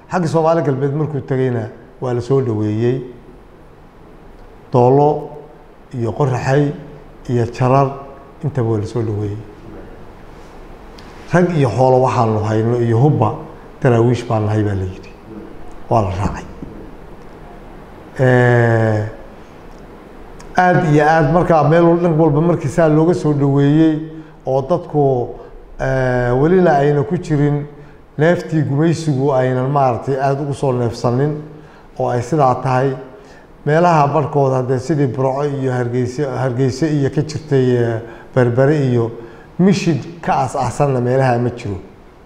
xagga soomaali galbeed markuu tegayna waa la soo dhaweeyey doolo iyo qoraxay iyo jarar intaba waa la soo dhaweeyey rag iyo xoolo waxaanu hayno iyo hubba daraawiish baan nahay baa la yidhi waa la raacay aada iyo aada markaa meel dhan walba markii saa looga soo dhaweeyey oo dadku welina ayna ku jirin neeftii gumaysigu aynan maaragtay aada ugu soo neefsanin oo ay sidaa tahay meelaha barhkood haddee sidii burco iyo hargeyse hargeyse iyo ka jirtay berbere iyo mishid ka as-aasanna meelaha ma jiro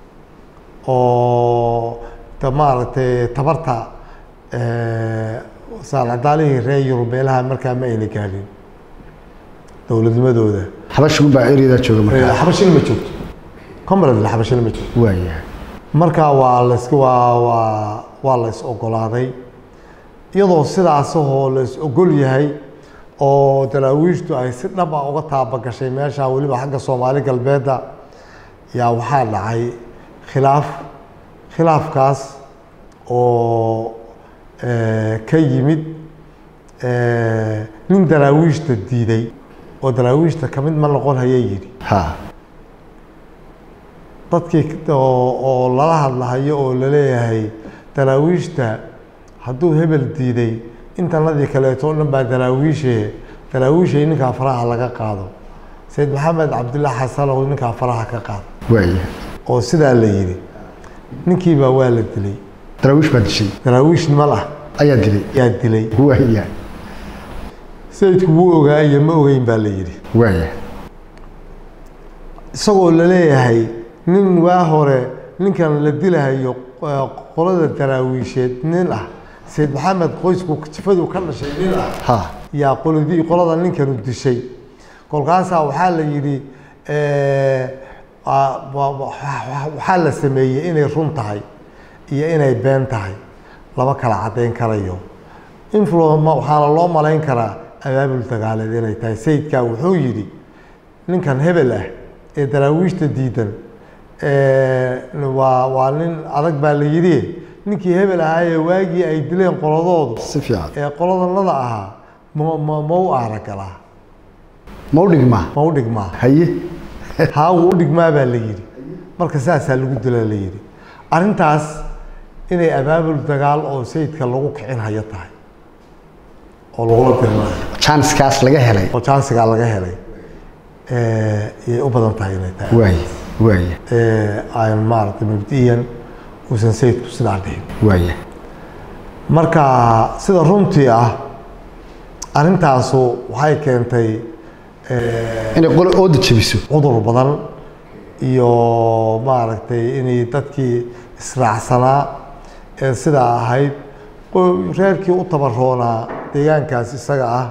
oo de maaragtay tabarta saalcadaalihii reer yurub meelaha markaa ma ayna gaadhin dowladnimadooda xabashigun baa ereyada jooga markaa xabashina ma joogto comrade xabashina ma joogto waayahay marka waa las waa waa waa la is ogolaaday iyadoo sidaasahoo la is ogol yahay oo daraawiishtu ay si dhab ah uga taabagashay meesha weliba xagga soomaali galbeedda yaa waxaa dhacay khilaaf khilaafkaas oo ka yimid nin daraawiishta diiday oo daraawiishta ka mid ma noqon hayay yidhi ha dadkii oo lala hadlahayo oo laleeyahay daraawiishta hadduu hebel diiday intanadii kaleeto o dhan baa daraawiishe daraawiishay ninkaa faraha laga qaado sayid maxamed cabdillah xasanow ninkaa faraha ka qaado waayahay oo sidaa la yidhi ninkiibaa waa la dilay daraawiish baa dishay daraawiish niman ah ayaa dilay yaa dilay waayahay sayidku wuu ogaa iyo ma ogeyn baa la yidhi waayahay isagoo laleeyahay nin waa hore ninkan la dilahayo qolada daraawiisheed nin ah sayid maxamed qoysku jifadu ka dhashay nin ah ha yaa qoladii qolada ninkanu dishay kolkaasaa waxaa la yidhi waxaa la sameeyey inay run tahay iyo inay been tahay lama kala caddayn karayo influ waxaana loo malayn karaa abaabul dagaaleed inay tahay sayidkaa wuxuu yidhi ninkan hebel ah ee daraawiishta diidan waa waa nin adag baa la yidhi ninkii hebel ahaayee waagii ay dileen qoladoodu si fiican ee qoladanada ahaa ma ma ma u aaragalaa ma u dhigmaa ma u dhigmaa haye haa wuu u dhigmaa baa la yidhi marka saasaa lagu dilaa la yidhi arrintaas inay abaabul dagaal oo sayidka lagu kicin hayo tahay oo lagula dirinayo janskaas laga helay oo jansigaa laga helay yay u badan tahay inay tahay waaya waaya aan maaragtay mabdiyan uusan sayidku sidaa dhihin waaya marka sida runtii ah arrintaasu waxay keentay inay qolo ooda jebiso cudur badan iyo maaragtay inay dadkii israacsanaa ee sidaa ahayd qo- reerkii u tabaroonaa deegaankaas isaga ah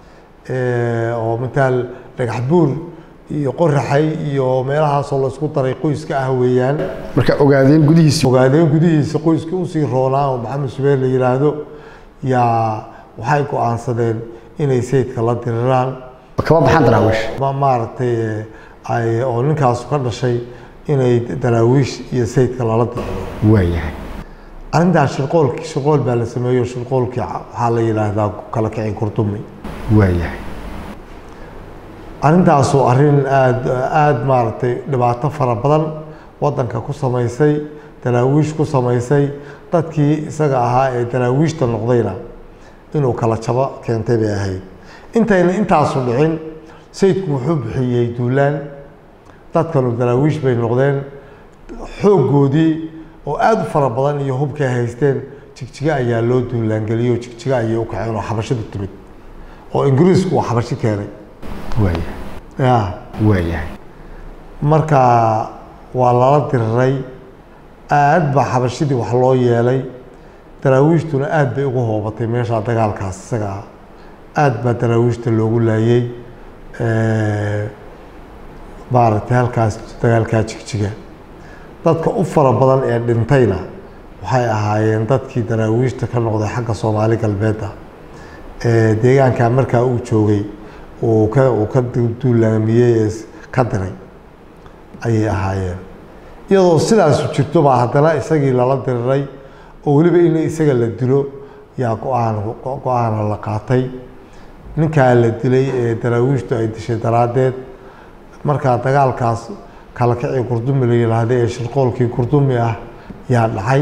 oo mataal dhagax buur iyo qoraxay iyo meelahaasoo laysku daray qoyska ah weeyaan marka ogaadeen gudihiisi ogaadeen gudihiisa qoyskii usii roonaa oo maxamed subeer la yidhaahdo yaa waxay go-aansadeen inay sayidka la diriraan kama baxaan daraawiish ma maaragtay ay oo ninkaasu ka dhashay inay daraawiish iyo sayidka lala diriro waayahay arrintaas shirqoolkii shirqool baa la sameeyo shirqoolkii waxaa la yidhaahdaa kala kicin kurdumi waayahay arrintaasu arrin aada aada maaragtay dhibaato fara badan waddanka ku samaysay daraawiish ku samaysay dadkii isaga ahaa ee daraawiishta noqdayna inuu kala jabo keentay bay ahayd intayna intaasu dhicin sayidku wuxuu bixiyey duulaan dadkanu daraawiish bay noqdeen xooggoodii oo aada u fara badan iyo hubkay haysteen jigjiga ayaa loo duulaangeliyey oo jigjiga ayay u kaceen oo xabashidu timid oo ingiriisku uu xabashi keenay waayahay ya waayahay marka waa lala diriray aad baa xabashidii wax loo yeelay daraawiishtuna aad bay ugu hoobatay meeshaa dagaalkaas isaga ah aad baa daraawiishta loogu laayey maaragtay halkaas dagaalkaa jigjiga dadka u fara badan ee dhintayna waxay ahaayeen dadkii daraawiishta ka noqday xagga soomaali galbeedda ee deegaankaa markaa uu joogay uu ka uu ka duulaamiyey ee ka diray ayay ahaayeen iyadoo sidaasu jirto baa haddana isagii lala diriray oo weliba in isaga la dilo yaa go-aan go-aana la qaatay ninkaa la dilay ee daraawiishtu ay dishay daraaddeed markaa dagaalkaas kala kacii gurdumi la yidhaahday ee shirqoolkii gurdumi ah yaa dhacay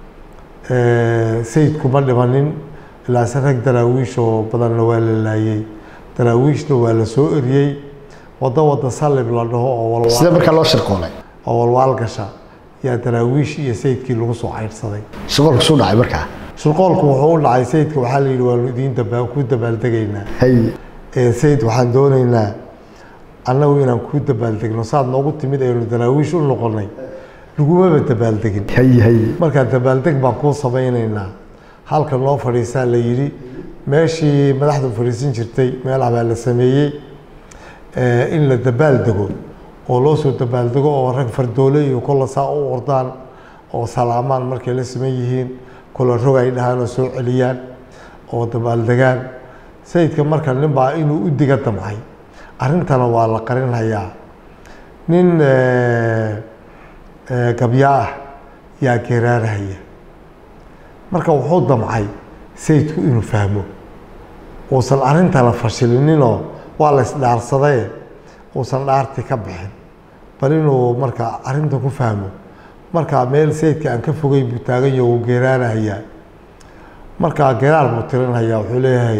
sayidku ma dhimanin ilaase rag daraawiish oo badanna waa la laayey daraawiishna waa la soo eriyey waddo wadda sallib la dhaho oo walwaal sida markaa loo shirqoolay oo walwaal gasha yaa daraawiish iyo sayidkii lagu soo caydhsaday shirqoolku suu dhacay markaa shirqoolku wuxuu u dhacay sayidka waxaa la yidhi waanu idiin daba ku dabaaldegaynaa haye ee sayid waxaan doonaynaa annagu inaan kuu dabaaldegno saad noogu timid aynu daraawiish u noqonay lagumaba dabaaldegin haye haye markaa dabaaldeg baan kuu samaynaynaa halka noo fadhiisaa la yidhi meeshii madaxdu fadhiisan jirtay meelaha baa la sameeyey eh, in la dabaaldego oo loo soo dabaaldego oo rag fardoole iyo kolla saa u ordaan oo salaamaan markay la siman yihiin kolla rog ay dhahaan oo soo celiyaan oo dabaaldegaan sayidka marka nin baa inuu u diga damcay arrintana waa la qarinhayaa nin eh, eh, gabya ah yaa geeraarahaya marka wuxuu damcay sayidku inuu fahmo uusan arrintana fashilininoo waa la isdhaarsadaye uusan dhaarti ka bixin bal inuu marka arrinta ku fahmo marka meel sayidka aan ka fogay buu taagan yaho wuu geeraarahayaa marka geeraar buu tirinhayaa wuxuu leeyahay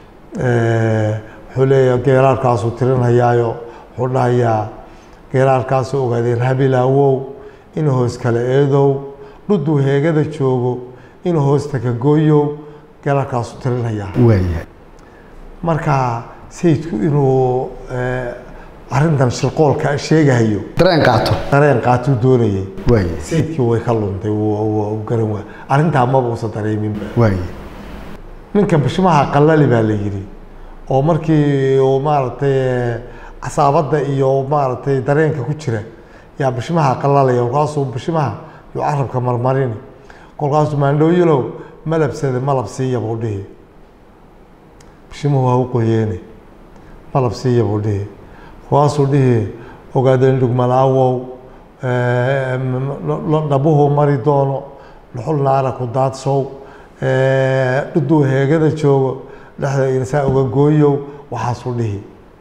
eh, wuxuu leeyahay geeraarkaasuu tirinhayaayo wuxuu dhahayaa geeraarkaasuu ogaadeen habilaawow in hoos kale eedow dhuduu heegada joogo in hoosta ka gooyow geeraarkaasuu tirinhayaa waayahay marka sayidku inuu eh, arrintan shirqoolka sheegahayo dareen qaato dareen qaatuu doonayay waayahay sayidkii way ka luntay wuu- wuu wuu garan waa arrintaa maba uusan dareeminba waayahay ninka bishmaha qallali baa la yidhi oo markii uu maaragtay eh, casaabadda iyo maaragtay dareenka ku jira yaa bishmaha qallalaya kolkaasuu bishmaha yuu carabka marmarini kolkaasuu maandhooyilow malabsada malab siiya buu dhihi bishimuhu ha u qoyeene malab siiya buu dhihi kolkaasuu dhihi ogaadeen dhugmalaawow eh, m- m- dhabuhu mari doono dhuxul naara ku daadsow eh, dhuduu heegada joogo dhexda insaa uga gooyow waxaasuu dhihi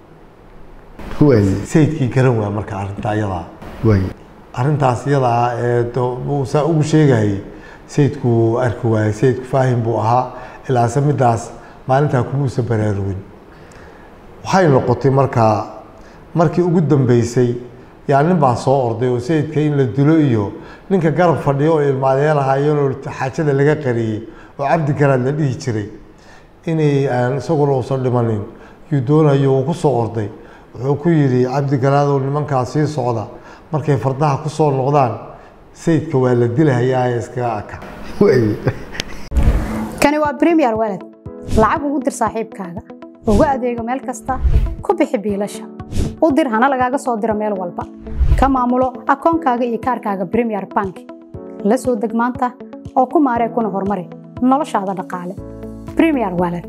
waayahay sayidkii garan waa marka arrinta iyadaa waayahay arrintaas iyadaa ee do- uu saa ugu sheegayay sayidku wuu arki waayey sayidku faahim buu ahaa ilaase middaas maalintaa kumuusan baraarugin waxay noqotay markaa markii ugu dambeysay yaa nin baa soo orday oo sayidka in la dilo iyo ninka garab fadhiyo oo ilmaadeelahaayeenoo xaajada laga qariyey oo cabdi garaad la dhihi jiray inay aan isaguna uusan dhimanin yuu doonayo uu ku soo orday wuxuu ku yidhi cabdi garaadow nimankaa sii socda markay fardaha ku soo noqdaan sayidka waa la dilahayaa ee iskaga aka waayahay kani waa premier walad lacag ugu dir saaxiibkaaga ugu adeego meel kasta ku bixi biilasha u dir hana lagaaga soo diro meel walba ka maamulo akoonkaaga iyo kaarkaaga premier bank la soo deg maanta oo ku maaree kuna horumari noloshaada dhaqaale premier walad